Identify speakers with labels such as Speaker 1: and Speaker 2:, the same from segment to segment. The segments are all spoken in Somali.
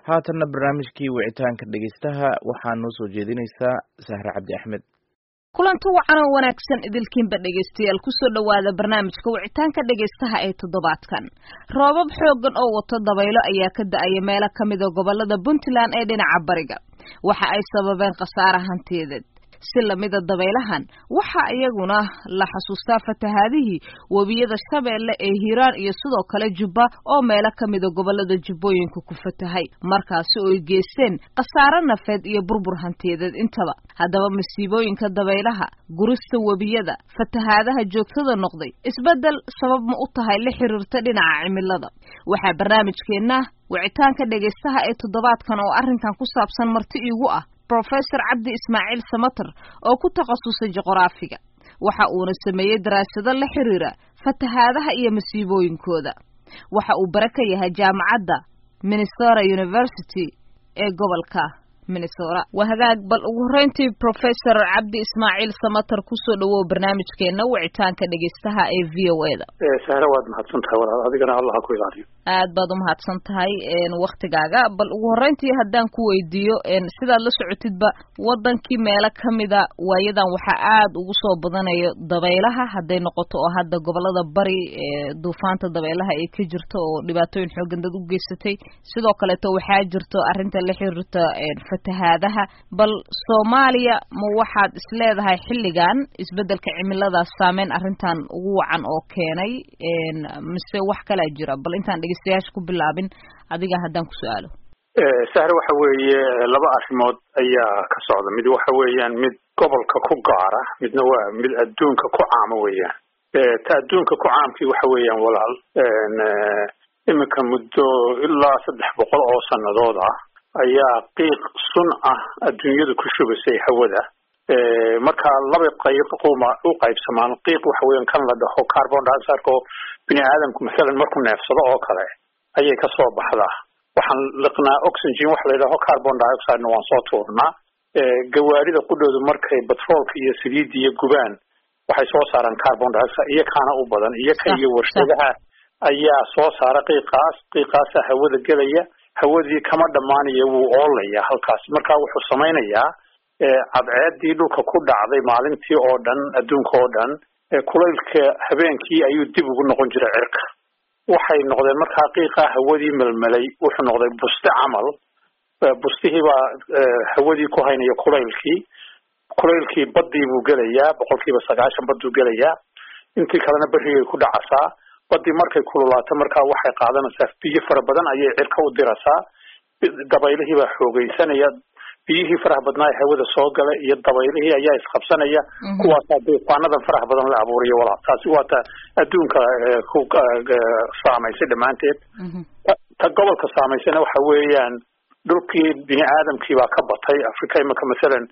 Speaker 1: haatanna barnaamijkii wicitaanka dhegeystaha waxaa noo soo jeedinaysaa sahre cabdi axmed
Speaker 2: kulanti wacan oo wanaagsan idilkiinba dhegaystayaal kusoo dhowaada barnaamijka wicitaanka dhegaystaha ee toddobaadkan roobab xooggan oo wato dabaylo ayaa ka da-aya meelo ka mida gobolada puntland ee dhinaca bariga waxa ay sababeen khasaare hantiyadeed si lamida dabaylahan waxa iyaguna la xasuustaa fatahaadihii webiyada shabeelle ee hiiraan iyo sidoo kale jubba oo meelo ka mida gobolada jubbooyinka ku fatahay markaasi oo ay geysteen khasaare nafeed iyo burbur hantiyadeed intaba haddaba masiibooyinka dabaylaha gurista webiyada fatahaadaha joogtada noqday isbeddel sabab ma u tahay la xiriirta dhinaca cimilada waxaa barnaamijkeenna wicitaanka dhegaystaha ee toddobaadkan oo arrinkan ku saabsan marti iigu ah rofesor cabdi ismaaciil samater oo ku takhasusay juqraafiga waxa uuna sameeyey daraasado la xiriira fatahaadaha iyo masiibooyinkooda waxa uu bare ka yahay jaamacadda minnesota university ee gobolka minnesota waa hagaag bal ugu horreyntii professor cabdi ismaaciil samater kusoo dhawow barnaamijkeena wicitaanka dhegeystaha ee v o e da
Speaker 3: sahre waad mahadsan tahay walaal adigana allah ha ku ilaaliyo
Speaker 2: aad baad umahadsan tahay waktigaaga bal ugu horreyntii haddaan ku weydiiyo sidaad la socotidba wadankii meelo kamida waayadan waxaa aad ugu soo badanayo dabaylaha hadday noqoto oo hadda gobolada bari duufaanta dabaylaha ay ka jirto oo dhibaatooyin xoogan dad u geysatay sidoo kaleeto waxaa jirto arrinta la xiriirta fatahaadaha bal soomaaliya ma waxaad isleedahay xilligan isbeddelka cimiladaas saameyn arrintan ugu wacan oo keenay mise wax kalaa jira bal intaan dhegeystayaasha ku bilaabin adiga haddaan ku su-aalo
Speaker 3: sahre waxa weeye laba arrimood ayaa ka socda mid waxa weeyaan mid gobolka ku gaara midna waa mid adduunka ku caama weeyaan ta adduunka ku caamkii waxa weeyaan walaal iminka muddo ilaa saddex boqol oo sannadood ah ayaa qiiq sun ah adduunyadu ku shubaysay hawada marka laba qayb quma u qaybsamaan qiiq waxa weeyaan kan la dhaho carbon dioxide oo bini aadamku masalan markuu neefsado oo kale ayay ka soo baxdaa waxaan liqnaa oxygen waxa la yidhaho carbon dioxidena waan soo tuurnaa gawaarida qudhoodu markay batroolka iyo saliidda iyo gubaan waxay soo saaraan carbon dioxide iyo kaana u badan iyo ka iyo warshadaha ayaa soo saara qiiqaas qiiqaasa hawada gelaya hawadii kama dhammaanaya wuu oolaya halkaas marka wuxuu samaynayaa cadceedii dhulka ku dhacday maalintii oo dhan adduunka oo dhan kulaylka habeenkii ayuu dib ugu noqon jiray cirka waxay noqdeen markaa qiiqaa hawadii melmelay wuxuu noqday buste camal bustihii baa hawadii ku haynaya kulaylkii kulaylkii baddii buu gelayaa boqolkiiba sagaashan badduu gelayaa intii kalena berrigay ku dhacasaa baddii markay kululaato markaa waxay qaadanaysaa biyo fara badan ayay cirka u dirasaa dabaylihii baa xoogeysanaya biyihii faraha badnaa ee hawada soo gala iyo dabaylihii ayaa isqabsanaya kuwaasaa duufaanadan faraha badan la abuuriyo walaal taasi waa ta adduunka ku saamaysay dhammaanteed ta gobolka saamaysana waxa weeyaan dhulkii bini aadamkii baa ka batay africa imika masalan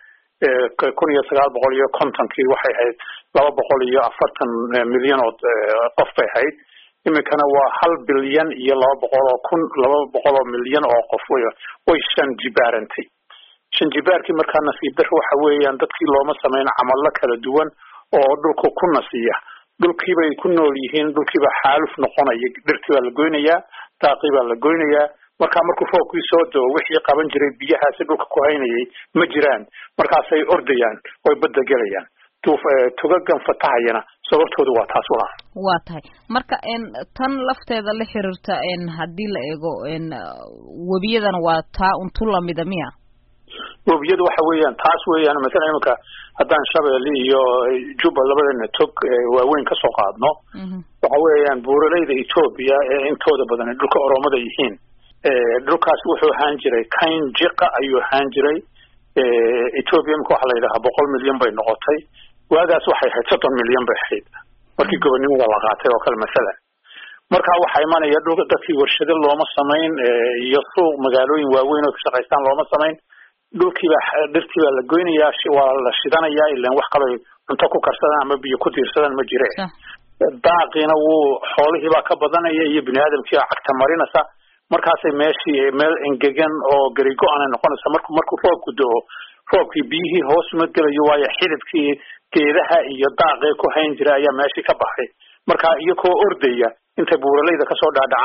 Speaker 3: kun iyo sagaal boqol iyo kontonkii waxay ahayd laba boqol iyo afartan milyan oo qof bay ahayd iminkana waa hal bilyan iyo laba boqol oo kun laba boqol oo milyan oo qof way way shan jibaarantay shan jibaarkii markaa nasiib dar waxa weeyaan dadkii looma sameyn camallo kala duwan oo dhulka ku nasiya dhulkii bay ku nool yihiin dhulkiibaa xaaluf noqonaya dhirtii baa la goynayaa daaqii baa la goynayaa markaa markuu roobkii soo doo wixii qaban jiray biyahaasi dhulka ku haynayay ma jiraan markaasay ordayaan oy badda gelayaan tugagan fatahayana sababtoodu waa taas walaal
Speaker 2: waa tahay marka tan lafteeda la xiriirta haddii la eego webiyadana waa taa untu lamida miya
Speaker 3: webiyadu waxa weeyaan taas weeyaan masalan iminka haddaan shabeelle iyo juba labadana tog waaweyn ka soo qaadno waxa weeyaan buuraleyda etoobiya ee intooda badan dhulka oromada yihiin dhulkaas wuxuu ahaan jiray kain jiqa ayuu ahaan jiray etoobiya imika waxa la yidhahaa boqol milyan bay noqotay waagaas waxay ahayd soddon milyan bay ahayd markii gobonnimada la qaatay oo kale masalan markaa waxaa imanaya dhulka dadkii warshado looma samayn iyo suuq magaalooyin waaweyn oo ka shaqaystaan looma samayn dhulkiibaa dhirtii baa la goynayaa waa la shidanayaa ilan wax kaloo cunto ku karsadaan ama biyo ku tiirsadaan ma jire daaqiina wuu xoolihii baa ka badanaya iyo bini aadamkii baa cagta marinaysa markaasay meeshii meel engegan oo garigo-ana noqonaysa marku markuu roobku do-o roobkii biyihii hoos ma gelayo waayo xididkii geedaha iyo daaqee ku hayn jira ayaa meeshii ka baxay marka iyakoo ordaya intay buuralayda kasoo dhaadhacaan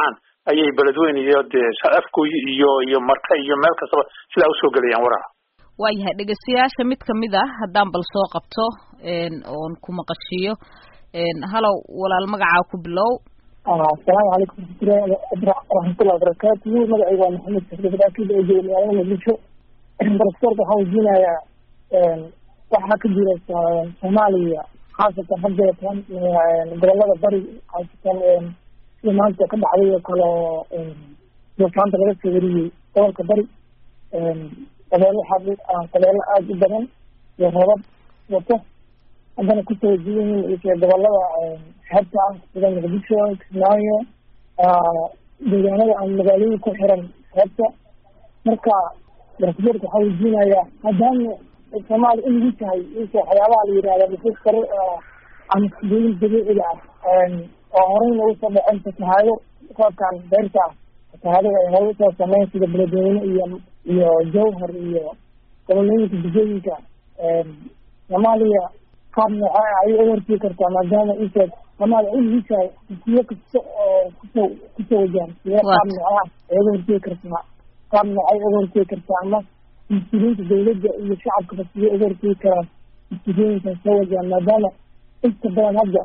Speaker 3: ayay beledweyne iyo dee afgoy iyo iyo marka iyo meel kastaba sidaa usoo gelayaan waraha
Speaker 2: waayahay dhegeystayaasha mid kamid ah haddaan bal soo qabto oon ku maqashiiyo halow walaal magacaa ku bilow
Speaker 4: asalaamu calaykum waraxmatullahi wabarakaatuhu magacayga waa maxamed safdakid oo jooga magaalada muqdisho baraskorka waxaan weydiinayaa waxaa ka jira soomaaliya khaasatan haddeetan gobolada bari khaasatan sida maanta ka dhacday oo kale oo duufaanta laga soo wariyey gobolka bari qabeelo qabeelo aada u badan iyo rabab wato haddana kusoo wajiyan yihiin gobolada xeebta ah sida muqdisho kismaayo deegaanada aan magaalooyin ku xiran xeebta marka barasbeerka waxaa weydiinayaa maadaama soomaaliya in lagu tahay inka waxyaabaha la yihahda nufuus kale ama sidooyin dabiiciga ah oo horeyna usoo dhaceen fatahaado roobkan beerta ah fatahaadada ay hore usoo sameyn sida beledweyne iyo iyo jawhar iyo gobolooyinka degooyinka soomaaliya qaab noocaa ayay u hortii kartaa maadaama intaad soomaaliya in lagu tahay siyo kasta oo kusoo kusoo wajahan siyo qaab noocaa ay uga hortegi kartaa qaab noocay uga hortegi kartaa ama mas-uuliyiinta dawladda iyo shacabkaba sidee uga hortegi karaan mas-uuliyooyinkan soo wajahan maadaama inta badan hadda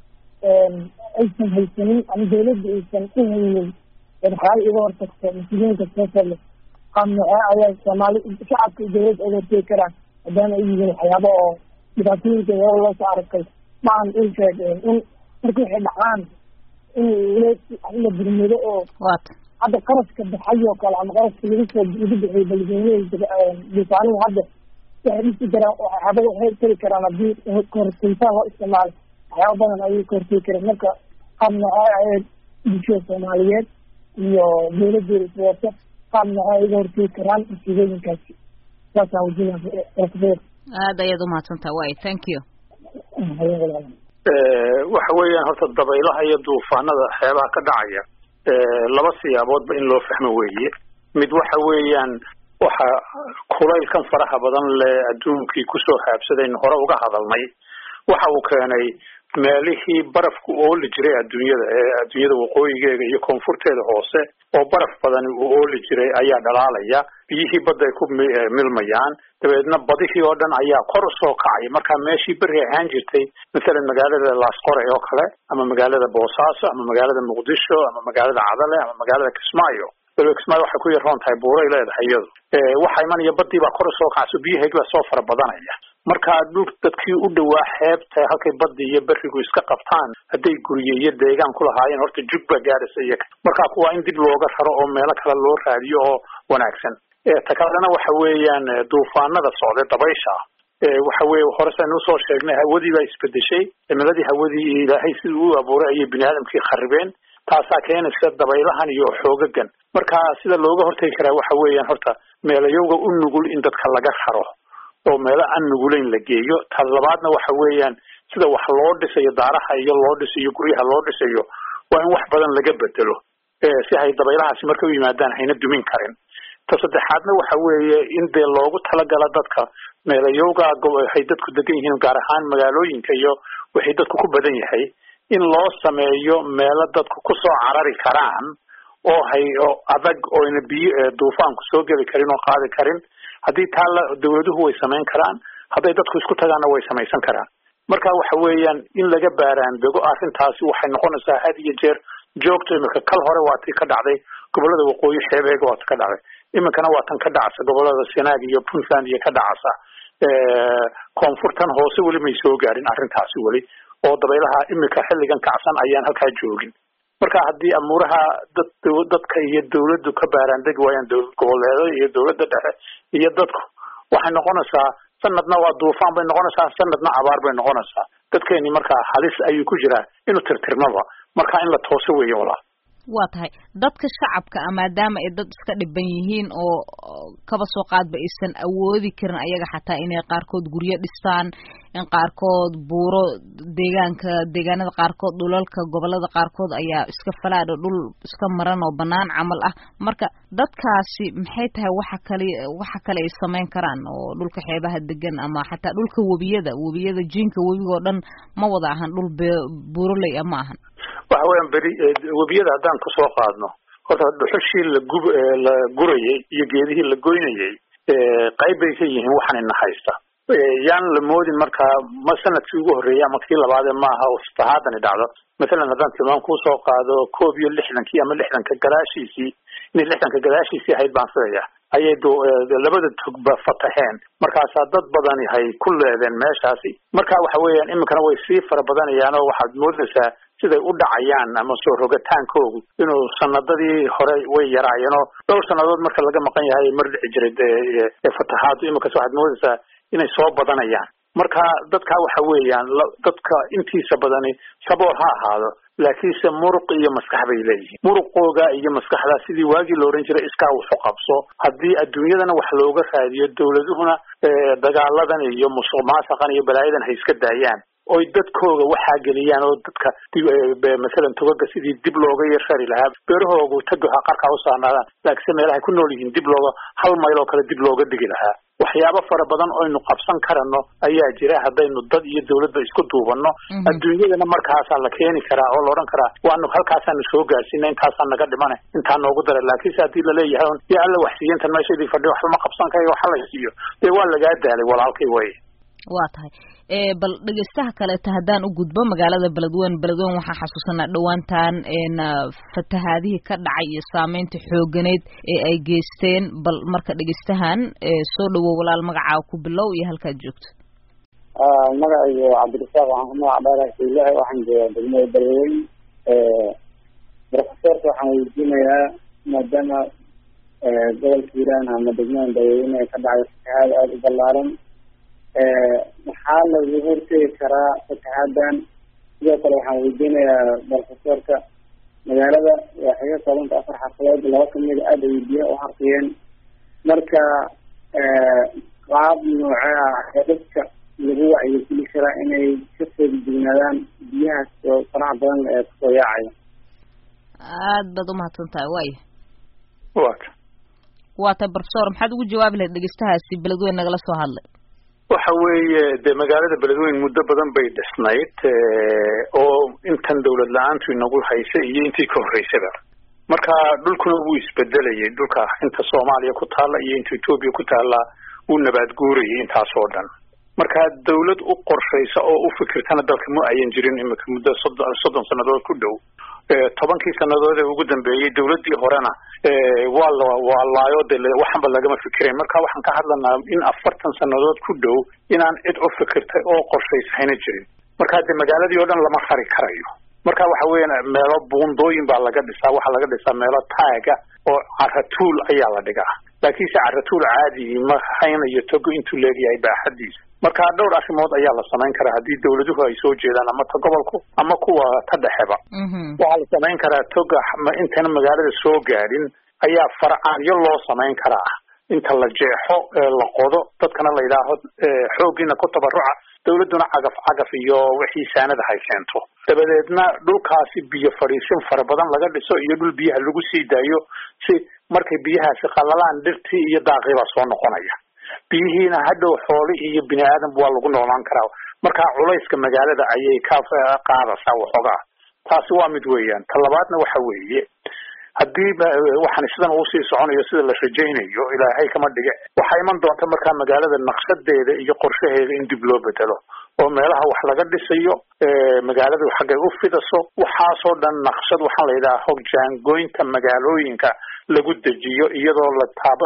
Speaker 4: aysan haysanin ama dawladda aysan u haynin waxyaala iga hortagto mas-uuliyinka soo sale qaab noocee ayaa soomaali shacabka iyo dawladda uga hortegi karaan maadaama ay yihiin waxyaaba oo dhibaatooyinka hore loo soo arkay maahan in sheeg in marka waxay dhacaan in la burmado oo hadda qaraska baxay oo kale ama qaraska lagu soo lagu bixiyay beledweyneha duufaanihi hadda waxay dhisi karaan waxyaabada waxay tari karaan haddii kahortegitaan loo isticmaalo waxyaaba badan ayay kahortegi kareen marka qaab noocee ayay bulshada soomaaliyeed iyo dawladeeda iswato qaab noocee ay uga hortegi karaan musiibooyinkaasi saasaan wajinaa
Speaker 2: aada ayaad umahadsantaha way thank you
Speaker 3: waxa weeyaan horta dabaylaha iyo duufaanada xeebaha ka dhacaya laba siyaaboodba in loo fahmo weeye mid waxa weeyaan waxa kulaylkan faraha badan le adduunkii kusoo haabsadaynu hore uga hadalnay waxa uu keenay meelihii barafku ooli jiray adduunyada ee adduunyada waqooyigeega iyo koonfurteeda hoose oo baraf badani uu ooli jiray ayaa dhalaalaya biyihii badda ay ku milmayaan dabeedna badihii oo dhan ayaa kor usoo kacay markaa meeshii beri ahaan jirtay mathalan magaalada laasqore oo kale ama magaalada boosaaso ama magaalada muqdisho ama magaalada cadale ama magaalada kismaayo waliba kismaayo waxay ku yaroon tahay buuray leedahay iyadu waxa imanaya badii baa kor usoo kacso biyahaygi baa soo fara badanaya markaa dhul dadkii u dhawaa xeebta halkay baddi iyo berigu iska qabtaan hadday gurye iyo deegaan ku lahaayeen horta jug baa gaaraysa iyaga markaa kuwaa in dib looga raro oo meelo kale loo raadiyo oo wanaagsan ta kalena waxa weeyaan duufaanada socda dabaysha waxa weye hore saynu usoo sheegnay hawadii baa isbedeshay cimiladii hawadii ilaahay sidii u abuuray ayay bini aadamkii kharibeen taasaa keenaysa dabaylahan iyo xoogagan marka sida looga hortegi karaa waxa weeyaan horta meelayowga u nugul in dadka laga raro oo meelo aan nugulayn la geeyo ta labaadna waxa weeyaan sida wax loo dhisayo daaraha iyo loo dhisayo guryaha loo dhisayo waa in wax badan laga bedelo si hay dabaylahaasi marka u yimaadaan hayna dumin karin ta saddexaadna waxa weeye in dee loogu talagala dadka meelayowga hay dadku degan yihiin gaar ahaan magaalooyinka iyo wixii dadku ku badan yahay in loo sameeyo meelo dadku kusoo carari karaan oo hay oo adag oyna biyo duufaanku soo geli karin oo qaadi karin haddii taa la dawladuhu way samayn karaan hadday dadku isku tagaanna way samaysan karaan marka waxa weeyaan in laga baaraandego arrintaasi waxay noqonaysaa had iyo jeer joogto imika kal hore waa tii ka dhacday gobolada waqooyi xeebeega waa ta ka dhacday iminkana waa tan ka dhacsa gobolada sanaag iyo puntland iyo ka dhacasa koonfurtan hoose weli may soo gaarin arrintaasi weli oo dabaylaha imika xilligan kacsan ayaan halkaa joogin marka haddii amuuraha dad dadka iyo dawladdu ka baaraandegi waayaan dowlad goboleeda iyo dawladda dhexe iyo dadku waxay noqonaysaa sanadna waa duufaan bay noqonaysaa sanadna abaar bay noqonaysaa dadkeeni markaa halis ayuu ku jiraa inuu tirtirmaba marka in la tooso weeye walaa
Speaker 2: waa tahay dadka shacabka a maadaama ay dad iska dhiban yihiin oo kaba soo qaadba aysan awoodi karin ayaga xataa inay qaarkood guryo dhistaan in qaarkood buuro deegaanka deegaanada qaarkood dhulalka gobolada qaarkood ayaa iska falaadho dhul iska maran oo banaan camal ah marka dadkaasi maxay tahay waxa kale waxa kale ay samayn karaan oo dhulka xeebaha degan ama xataa dhulka webiyada webiyada jiinka webiga oo dhan ma wada ahan dhul buuroley a ma ahan
Speaker 3: waxa weeyaan beri webiyada haddaan kasoo qaadno horta dhuxushii lagub la gurayay iyo geedihii la goynayay qayb bay ka yihiin waxaan ina haysta yaan la moodin markaa ma sanadkii ugu horreeyay ama kii labaadee maaha oo sahaadani dhacdo mathalan haddaan tilmaam kusoo qaado koob iyo lixdankii ama lixdanka gadaashiisii inay lixdanka gadaashiisii ahayd baan filaya ayay labada togba fataheen markaasaa dad badani hay ku leedeen meeshaasi marka waxa weeyaan iminkana way sii fara badanayaan oo waxaad moodaysaa siday u dhacayaan ama soo rogataankoogu inuu sanadadii hore way yaraayeen oo dhowr sannadood marka laga maqan yahay mar dhici jiray fatahaadu iminkas waxaad moodaysaa inay soo badanayaan marka dadka waxa weeyaan dadka intiisa badani sabool ha ahaado laakiinse muruq iyo maskax bay leeyihiin muruqooga iyo maskaxdaa sidii waagii la ohan jiray iskaa wuxu qabso haddii adduunyadana wax looga raadiyo dawladuhuna dagaaladan iyo musuq maasaqan iyo balaayadan hay iska daayaan oy dadkooga waxaa geliyaan oo dadka masalan togaga sidii dib looga yarshari lahaa beerahoogu tagoha qarkaa u saarnaadaan laakiinse meelahay ku nool yihiin dib looga hal mayl oo kale dib looga digi lahaa waxyaabo fara badan oynu qabsan karano ayaa jira haddaynu dad iyo dawladba isku duubanno adduunyadana markaasaa la keeni karaa oo la odhan karaa waanu halkaasaanu soo gaarsiina intaasaa naga dhimane intaa noogu dara laakiinse haddii laleeyahay un yaa alla waxsiiya intan meeshaydii fadhi waxba ma qabsan karayo waxa la siiyo dee waa lagaa daalay walaalkay way
Speaker 2: waa tahay bal dhegeystaha kaleeta haddaan u gudbo magaalada beledweyne beledweyne waxaan xasuusanaa dhowaantan fatahaadihii ka dhacay iyo saameynta xooganeed ee ay geysteen bal marka dhegeystahan soo dhawow walaal magacaa ku bilow iyo halkaad joogto
Speaker 5: magacaygu cabdirasaaq waxaan ku magac dheerahay ilahi waxaan joogaa degmada beledweyne profesorka waxaan weydiinayaa maadaama gobolka hiiraan ama degmada beledweyne ay ka dhacday fatahaad aada u ballaaran maxaa lagu hortegi karaa fataxaadan sidoo kale waxaan weydiinayaa profesorka magaalada waxay ka koobanta afar xafadood laba kamida aada ay biyo u harqiyeen marka qaab noocee ah ee dadka lagu wacyigeli karaa inay ka feegijignaadaan biyahaas oo faraha badan ee kusoo yaacaya
Speaker 2: aad baad umahadsan tahay waaya
Speaker 3: wata
Speaker 2: waa tahay profesor maxaad ugu jawaabi lahayd dhegeystahaasi beledweyne nagala soo hadlay
Speaker 3: waxa weeye dee magaalada beledweyne muddo badan bay dhisnayd oo intan dawlad la-aantu inagu haysa iyo intii ka horreysaba marka dhulkuna wuu isbedelayay dhulka inta soomaaliya ku taalla iyo inta etoobiya ku taalla wuu nabaad guurayay intaas oo dhan marka dawlad u qorshaysa oo u fikirtana dalka ma ayan jirin imika muddo soddon soddon sannadood ku dhow tobankii sannadood ee ugu dambeeyey dawladdii horena waa la waa laayo de waxanba lagama fikirayn marka waxaan ka hadlanaa in afartan sannadood ku dhow inaan cid u fikirtay oo qorshaysahayna jirin marka de magaaladii oo dhan lama rari karayo marka waxa weeyaan meelo buundooyin baa laga dhisaa waxaa laga dhisaa meelo taaga oo caratuul ayaa la dhigaa laakiinse caratuul caadi ma haynayo togo intuu leegyahay baaxadiisa marka dhowr arrimood ayaa la samayn karaa haddii dawladuhu ay soo jeedaan ama ta gobolku ama kuwa ta dhexeba waxaa la samayn karaa toga intayna magaalada soo gaadhin ayaa farcaanyo loo samayn karaa inta la jeexo la qodo dadkana la yidhaaho xooggiina ku tabaruca dawladduna cagaf cagaf iyo wixii saanada hay keento dabadeedna dhulkaasi biyo fadhiisin fara badan laga dhiso iyo dhul biyaha lagu sii daayo si markay biyahaasi qallalaan dhirtii iyo daaqii baa soo noqonaya biyihiina hadhow xooli iyo bini aadamba waa lagu noolaan karaa marka culayska magaalada ayay ka qaadaysaa waxoogaa taasi waa mid weeyaan ta labaadna waxa weeye haddii waxaan sidan uu sii soconayo sida la rajaynayo ilaahay kama dhige waxaa iman doonta markaa magaalada naqshadeeda iyo qorshaheeda in dib loo bedelo oo meelaha wax laga dhisayo magaaladu xaggay u fidaso waxaasoo dhan naqshad waxaan la yidhaha hogjaangoynta magaalooyinka lagu dejiyo iyadoo la taabo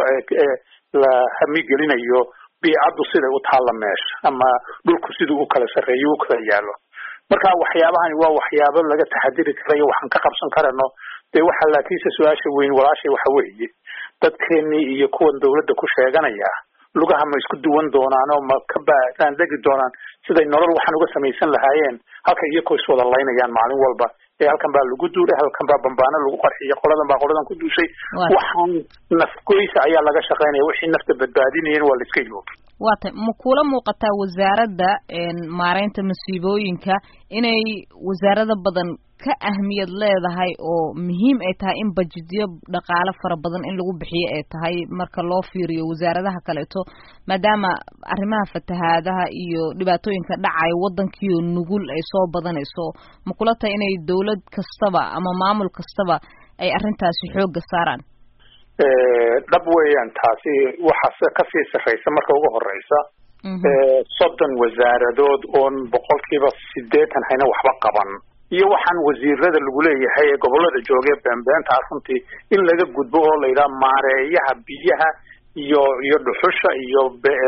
Speaker 3: la hamigelinayo biicaddu siday u taalla meesha ama dhulku siduu u kala sarreeyo u kala yaalo marka waxyaabahani waa waxyaabo laga taxadiri karayo waxaan ka qabsan karano dee waxa laakiinse su-aasha weyn walaashay waxa weeye dadkeenii iyo kuwan dawladda ku sheeganaya lugaha ma isku duwan doonaan oo ma ka baandegi doonaan siday nolol waxaan uga samaysan lahaayeen halka iyakoo iswada laynayaan maalin walba ee halkan baa lagu duulay halkan baa bambaano lagu qarxiyay qoladan baa qoladan ku duushay waxaan nafgoysa ayaa laga shaqaynaya wixii nafta badbaadinayeen waa la iska iloobi
Speaker 2: waa tay ma kula muuqataa wasaaradda maareynta masiibooyinka inay wasaarada badan ka ahmiyad leedahay oo muhiim ay tahay in bajetyo dhaqaale fara badan in lagu bixiyo ay tahay marka loo fiiriyo wasaaradaha kaleeto maadaama arrimaha fatahaadaha iyo dhibaatooyinka dhacaya waddankiio nugul ay soo badanayso ma kula tahay inay dawlad kastaba ama maamul kastaba ay arrintaasi xoogga saaraan
Speaker 3: dhab weeyaan taasi waxaase kasii sarreysa marka ugu horeysa soddon wasaaradood oon boqolkiiba sideetan hayna waxba qaban iyo waxaan wasiirada lagu leeyahay ee gobolada joogee beenbeenta runtii in laga gudbo oo la yidhaha maareeyaha biyaha iyo iyo dhuxusha iyo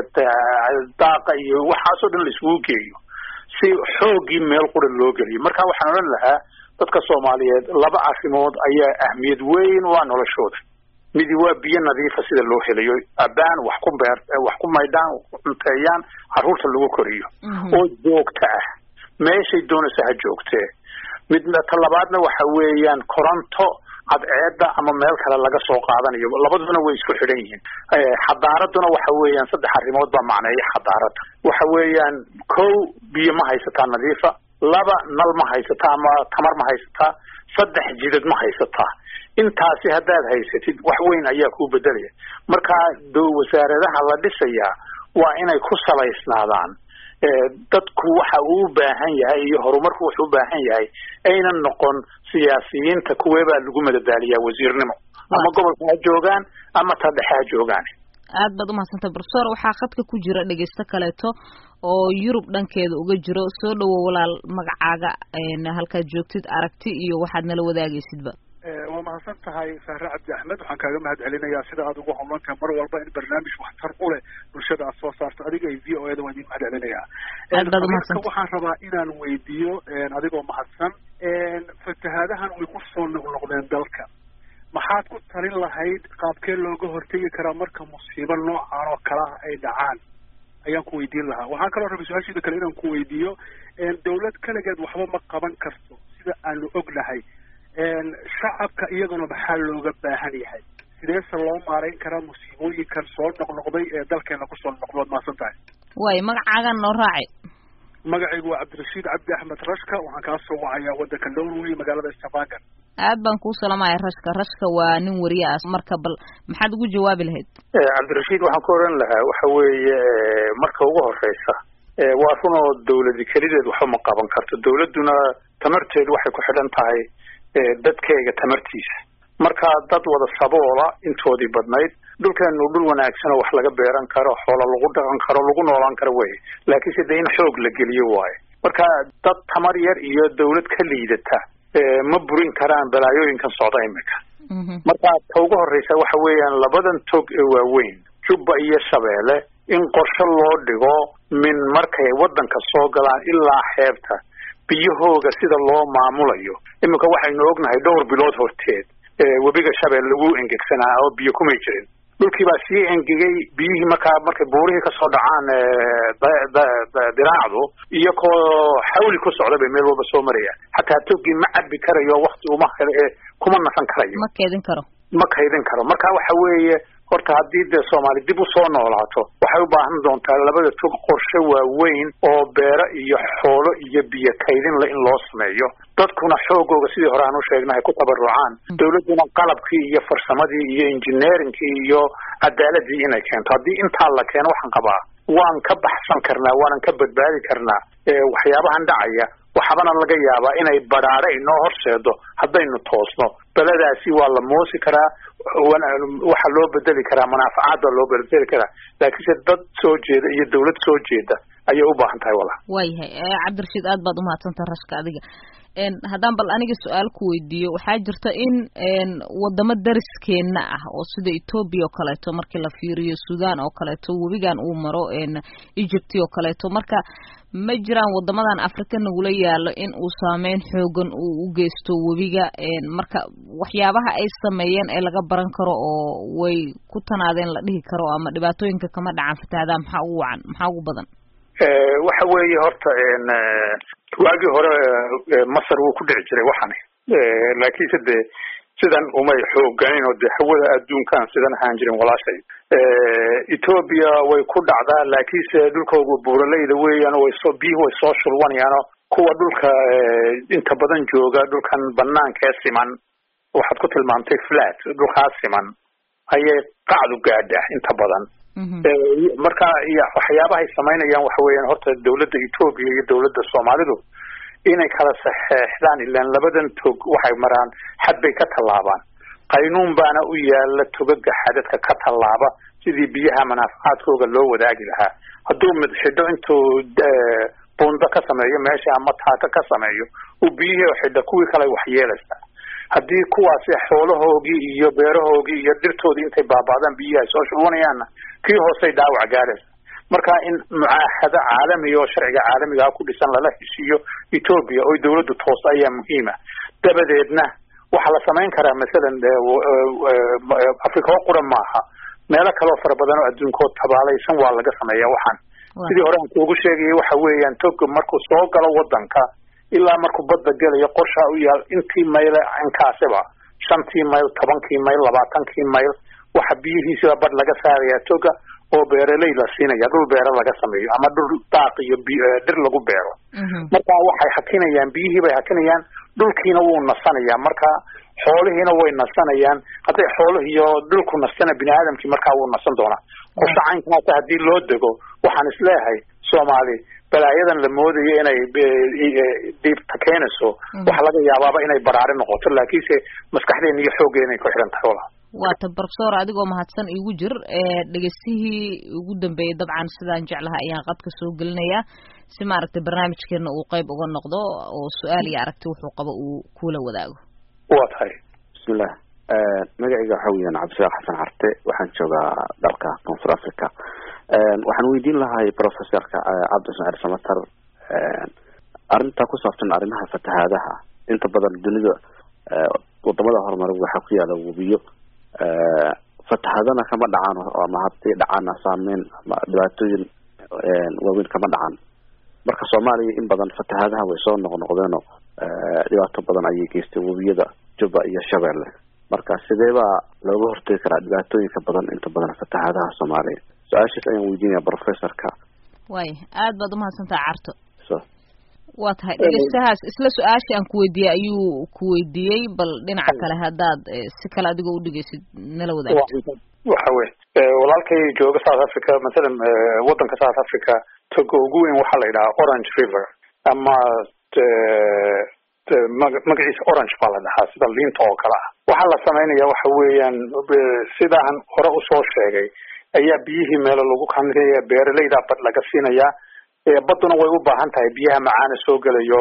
Speaker 3: daaqa iyo waxaasoo dhan la isugu geeyo si xoogii meel qura loo geliyo marka waxaan odhan lahaa dadka soomaaliyeed laba arrimood ayaa ahmiyad weyn waa noloshooda midi waa biyo nadiifa sida loo helayo abaan wax ku beer wax ku maydhaan cunteeyaan carruurta lagu koriyo oo joogto ah meeshay doonaysa ha joogtee midna talabaadna waxa weeyaan koronto cadceeda ama meel kale laga soo qaadanayo labaduna way isku xidhan yihiin xadaaraduna waxa weeyaan saddex arrimood baa macneeya xadaarada waxa weeyaan kow biyo ma haysataa nadiifa laba nal ma haysataa ama tamar ma haysataa saddex jidad ma haysataa intaasi haddaad haysatid wax weyn ayaa kuu bedelaya marka wasaaradaha la dhisayaa waa inay ku salaysnaadaan dadku waxa uu u baahan yahay iyo horumarku wuxuu u baahan yahay aynan noqon siyaasiyiinta kuweebaa lagu madadaaliyaa wasiirnimo ama gobolka ha joogaan ama ta dhexe ha joogaan
Speaker 2: aad baad umahadsantay profesor waxaa khadka ku jira dhegeysto kaleeto oo yurub dhankeeda uga jiro soo dhowo walaal magacaaga halkaad joogtid aragti iyo waxaad nala wadaagaysidba
Speaker 6: waa mahadsan tahay sahre cabdi axmed waxaan kaaga mahad celinayaa sida aad ugu howlantahay mar walba in barnaamij waxtar u leh bulshada aad soo saarto adiga iyo v o eda waan idin mahad celinayaa waxaan rabaa inaan weydiiyo adigoo mahadsan fatahaadahan way ku soo noqnoqdeen dalka maxaad ku talin lahayd qaabkee looga hortegi karaa marka musiibo noocan oo kalaha ay dhacaan ayaan ku weydiin lahaa waxaan kaloo rabay su-aashiida kale inaan ku weydiiyo dawlad kaligeed waxba ma qaban karto sida aanu ognahay shacabka iyaguna maxaa looga baahan yahay sideese loo maarayn karaa musiibooyinkan soo noqnoqday ee dalkeena kusoo noqdood maasan tahay
Speaker 2: way magacaagan noo raacay
Speaker 6: magacaygu waa cabdirashiid cabdi axmed rashka waxaan kaa soo wacayaa waddanka norway magaalada stavanger
Speaker 2: aad baan kuu salamaya rashka rashka waa nin wariye ah marka bal maxaad ugu jawaabi lahayd
Speaker 3: cabdirashiid waxaan ku oran lahaa waxa weeye marka ugu horeysa waa run oo dawladi kelideed waxba ma qaban karto dawladduna tamarteedu waxay ku xidhan tahay dadkeega tamartiisa marka dad wada saboola intoodii badnayd dhulkeenu dhul wanaagsan oo wax laga beeran karo xoola lagu dhaqan karo lagu noolaan karo wey laakiinse de in xoog la geliyo waayo marka dad tamar yar iyo dawlad ka liidata ma burin karaan balaayooyinkan socda imika marka ta ugu horeysa waxa weeyaan labadan tog ee waaweyn jubba iyo shabeelle in qorshe loo dhigo min markay waddanka soo galaan ilaa xeebta biyahooga sida loo maamulayo iminka waxaynu ognahay dhowr bilood horteed webiga shabeel lagu engegsanaa oo biyo kumay jirin dhulkii baa sii engegay biyihii markaa markay buurihii kasoo dhacaan diraacdu iyakoo xawli ku socda bay meel walba soo marayaan xataa togii ma cabi karayo wakti uma kuma nasan karayo
Speaker 2: ma kaydin karo
Speaker 3: ma kaydin karo marka waxa weeye horta haddii dee soomaali dib usoo noolaato waxay u baahan doontaa labada tog qorshe waaweyn oo beero iyo xoolo iyo biyo kaydinle in loo sameeyo dadkuna xoogooga sidii hore aan u sheegnahay ku tabarucaan dawladduna qalabkii iyo farsamadii iyo engineeringkii iyo cadaaladii inay keento haddii intaa la keeno waxaan qabaa waan ka baxsan karnaa waanan ka badbaadi karnaa waxyaabahan dhacaya waxaabana laga yaabaa inay badhaadho inoo horseedo haddaynu toosno beladaasi waa la moosi karaa waxaa loo bedeli karaa manaafacaad baa loo bedeli karaa laakiinse dad soo jeeda iyo dawlad soo jeeda ayay u baahan tahay wala
Speaker 2: waayahay cabdirashiid aad baad umahadsantaha rashka adiga haddaan bal aniga su-aal ku weydiiyo waxaa jirta in wadamo dariskeena ah oo sida ethoobia oo kaleeto markii la fiiriyo sudan oo kaleeto webigan uu maro egypt oo kaleeto marka ma jiraan wadamadan africa nagula yaalo in uu saameyn xoogan uu u geysto webiga marka waxyaabaha ay sameeyeen ee laga baran karo oo way ku tanaadeen la dhihi karo ama dhibaatooyinka kama dhacan fatahadaa maxaa ugu wacan maxaa ugu badan
Speaker 3: waxa weeye horta waagii hore masar wuu ku dhici jiray waxani laakiinse dee sidan umay xooganin oo de hawada adduunkan sidan ahaan jirin walaashay ethoobia way ku dhacdaa laakiinse dhulkooga buuraleyda weeyaan way soo biyuhu way soo shulwanayaano kuwa dhulka inta badan jooga dhulkan banaanka ee siman waxaad ku tilmaamtay flat dhulkaas siman ayay qacdu gaadha inta badan marka waxyaabahay samaynayaan waxa weeyaan horta dawladda ethoobia iyo dawladda soomaalidu inay kala saxeexdaan ilaan labadan tog waxay maraan xad bay ka tallaabaan qaynuun baana u yaala togaga xadadka ka tallaaba sidii biyaha manaafacaadkooga loo wadaagi lahaa hadduu mid xidho intuu buundo ka sameeyo meesha ama taaka ka sameeyo uu biyihii xidho kuwii kale waxyeelaysaa haddii kuwaasi xoolahoogii iyo beerahoogii iyo dhirtoodii intay baaba'daan biyihi ay soo shubanayaanna kii hoosey dhaawac gaaraysa marka in mucaahado caalamiga oo sharciga caalamiga ku dhisan lala heshiiyo etoobiya oo dawladdu toosta ayaa muhiima dabadeedna waxaa la samayn karaa masalan afrika oo qura maaha meelo kaleo fara badan oo adduunkood tabaalaysan waa laga sameeya waxaan sidii hore aan kuugu sheegayay waxa weeyaan toga markuu soo galo wadanka ilaa markuu badda gelayo qorshaa u yaal intii mayl inkaasiba shantii mayl tobankii mayl labaatankii mayl waxa biyihiisiba badh laga saarayaa toga oo beeraley la siinaya dhul beero laga sameeyo ama dhul daaq iyo dhir lagu beero marka waxay hakinayaan biyihii bay hakinayaan dhulkiina wuu nasanayaa marka xoolihiina way nasanayaan hadday xoolihii iyo dhulku nastana bini aadamkii markaa wuu nasan doonaa qorshe caynkaasa haddii loo dego waxaan isleeyahay soomaali balaayadan la moodayo inay dhiibta keenayso waxa laga yaabaaba inay baraari noqoto laakiinse maskaxdeena iyo xooggeena ay ku xidhan tahay wala
Speaker 2: waata profesor adigoo mahadsan igu jir dhegeystihii ugu dambeeyey dabcan sidaan jeclaha ayaan qadka soo gelinayaa si maaragtay barnaamijkeena uu qayb uga noqdo oo su-aal iyo aragti wuxuu qabo uu kula wadaago
Speaker 3: waa tahay
Speaker 7: bismillah magacayga waxa weeyaan cabdishaaq xasan carte waxaan joogaa dalka koonfur africa waxaan weydiin lahay professorka cabdi ismaaciil samatar arrinta ku saabsan arrimaha fatahaadaha inta badan dunida wadamada horumaray waxaa ku yaala webiyo fatahadana kama dhacaan ama haddii dhacaana saameyn ama dhibaatooyin waaweyn kama dhacan marka soomaaliya in badan fatahaadaha way soo noqnoqdeenoo dhibaato badan ayay geystay webiyada juba iyo shabeelle marka sidee baa looga hortegi karaa dhibaatooyinka badan inta badan fatahaadaha soomaaliya su-aashaas ayaan weydiinaya professorka
Speaker 2: way aad baad umahadsantaha carto waa tahay dhegeystahaas isla su-aashii aan kuweydiiyey ayuu kuweydiiyey bal dhinaca kale haddaad si kale adigoo udhegeysid nala wadaagto
Speaker 3: waxa wey walaalkay jooga south africa mathalan wadanka south africa toga ugu weyn waxaa la yidhahaa orange river ama magaciisa orange baa la dhahaa sida liinta oo kale ah waxaa la samaynaya waxa weeyaan sidaan hore usoo sheegay ayaa biyihii meelo lagu kanraya beeraleyda bad laga siinayaa badduna way u baahan tahay biyaha macaana soo gelayo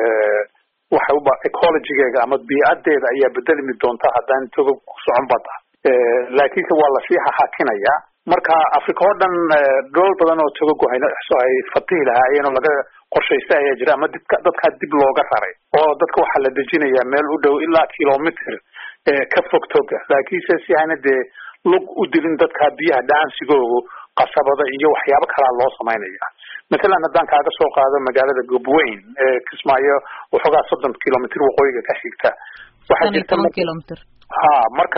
Speaker 3: waxay uba ecologygeega ama biicadeeda ayaa bedelmi doonta haddaan toga ku socon badda laakiinse waa lasii hahakinaya marka africa oo dhan dhool badan oo togagu ay fatihi lahaayeen oo laga qorshaysta ayaa jira ama dibka dadkaa dib looga raray oo dadka waxaa la dejinayaa meel u dhow ilaa kilomitr ka fog toga laakiinse si ayna dee lug u dilin dadka biyaha dhaansigoogu qasabada iyo waxyaabo kalaa loo samaynaya mathalan haddaan kaaga soo qaado magaalada gobweyn ee kismaayo waxoogaa soddon kilomitr waqooyiga ka xigta waxaa jirta
Speaker 2: kilomitr
Speaker 3: ha marka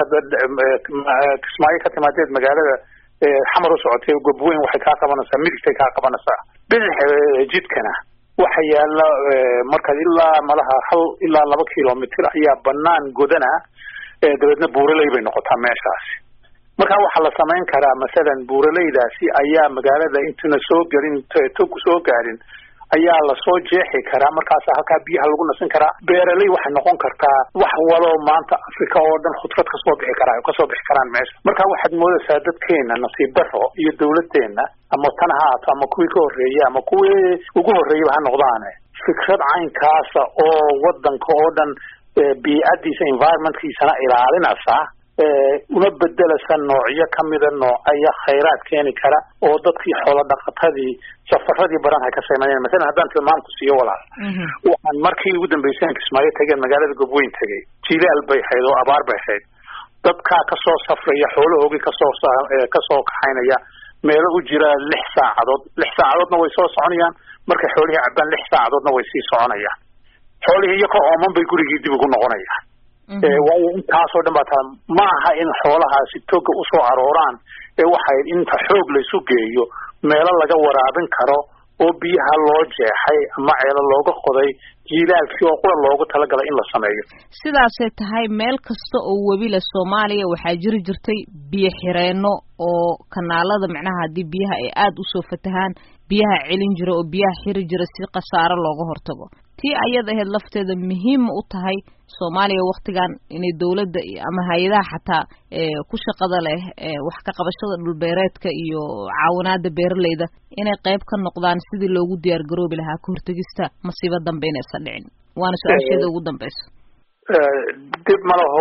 Speaker 3: kismaayo ka timaadeed magaalada xamar u socotay gobweyn waxay kaa qabanaysaa midigtay kaa qabanaysaa bidix jidkana waxa yaala markaad ilaa malaha hal ilaa laba kilomitr ayaa banaan godana dabeedna buuraley bay noqotaa meeshaasi marka waxaa la samayn karaa masalan buuraleydaasi ayaa magaalada intuna soo gelin togu soo gaadhin ayaa lasoo jeexi karaa markaas halkaa biyaha lagu nasin karaa beeraley waxay noqon kartaa wax waloo maanta africa oo dhan khudrad kasoo bixi karaa kasoo bixi karaan meesha marka waxaad moodaysaa dadkeena nasiib daro iyo dawladeena ama tan ha haato ama kuwii ka horreeyey ama kuwii ugu horreeyaba ha noqdaane fikrad caynkaasa oo wadanka oo dhan biicadiisa environmentkiisana ilaalinaysa una bedelasa noocyo kamida noocaya khayraad keeni kara oo dadkii xoolo dhaqatadii safaradii badan hay ka sameeyeen masalan haddaan tilmaamku siiyo walaal waxaan markii ugu dambeysay kismaayo tageen magaalada gobweyn tegay jilaal bay ahayd oo abaar bay ahayd dadkaa kasoo safraya xoolahoogii kasoo kasoo kaxaynaya meelo u jira lix saacadood lix saacadoodna way soo soconayaan markay xoolihii cabaan lix saacadoodna way sii soconayaan xoolihii iyo ka ooman bay gurigii dib ugu noqonayaan waayo intaasoo dhan baa taa ma aha in xoolahaasi toga usoo arooraan ee waxay inta xoog laysu geeyo meelo laga waraabin karo oo biyaha loo jeexay ama ceelo looga qoday jiilaalkii oo qura loogu talagalay in la sameeyo
Speaker 2: sidaasay tahay meel kasta oo webile soomaaliya waxaa jiri jirtay biyo xireenno oo kanaalada macnaha haddii biyaha ay aada usoo fatahaan biyaha celin jira oo biyaha xiri jira si khasaaro looga hortago tii ayada ahayd lafteeda muhiim u tahay soomaaliya waktigan inay dowladda ama hay-adaha xataa ku shaqada leh wax ka qabashada dhulbeereedka iyo caawinaada beeraleyda inay qayb ka noqdaan sidii loogu diyaar garoobi lahaa ka hortegista masiibo dambe inaysan dhicin waana su-aasheeda ugu dambeysa
Speaker 3: dib ma laho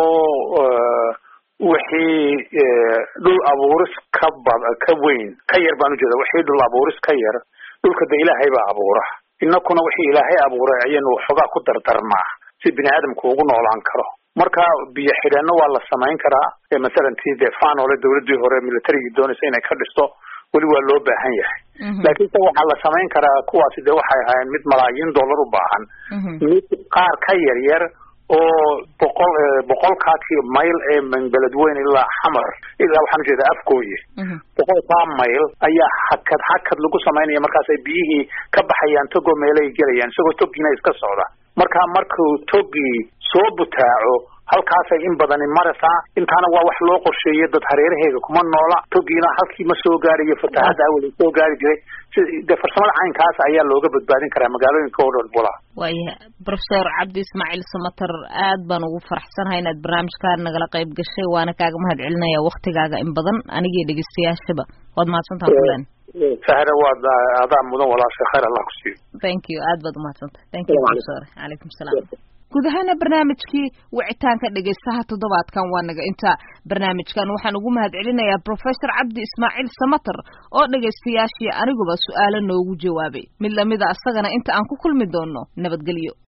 Speaker 3: wixii dhul abuuris ka bad ka weyn ka yar baan ujeeda wixii dhul abuuris ka yar dhulka de ilaahay baa abuura inakuna wixii ilaahay abuuray ayaynu waxoogaa ku dardarnaa si bini aadamku ugu noolaan karo marka biyo xidheeno waa la samayn karaa masalan tii dee fanole dawladii hore militarigii doonaysa inay ka dhisto weli waa loo baahan yahay laakiinse waxaa la samayn karaa kuwaasi de waxay ahaayeen mid malaayiin dollar u baahan mid qaar ka yar yar oo boqol boqolkaa mayl ee beledweyne ilaa xamar ilaa waxaan ujeeda afgooye boqolkaa mayl ayaa hakad hakad lagu samaynaya markaas ay biyihii ka baxayaan togoo meelay gelayaan isagoo togiina iska socda marka markuu togii soo butaaco halkaasay in badani maraysaa intaana waa wax loo qorsheeyay dad hareeraheega kuma noola togiina halkii ma soo gaarayo fatahaada awel soo gaari jiray de farsamada caynkaas ayaa looga badbaadin karaa magaalooyinka oo dhan bula
Speaker 2: waayahay professor cabdi ismaaciil samater aad baan ugu faraxsanahay inaad barnaamijkaa nagala qayb gashay waana kaaga mahad celinaya waktigaaga in badan anigii dhegeystayaashaba waad mahadsantaha kulen
Speaker 3: sahra waad adaa mudan walaasha khayr allah ku siiyo
Speaker 2: thank you aad baad umahadsantahay thank you professor calaykum salaam guud ahaana barnaamijkii wicitaanka dhegaystaha toddobaadkan waa naga inta barnaamijkan waxaan ugu mahad celinayaa professor cabdi ismaaciil samater oo dhegaystayaashii aniguba su-aalo noogu jawaabay mid lamida asagana inta aan ku kulmi doono nabadgelyo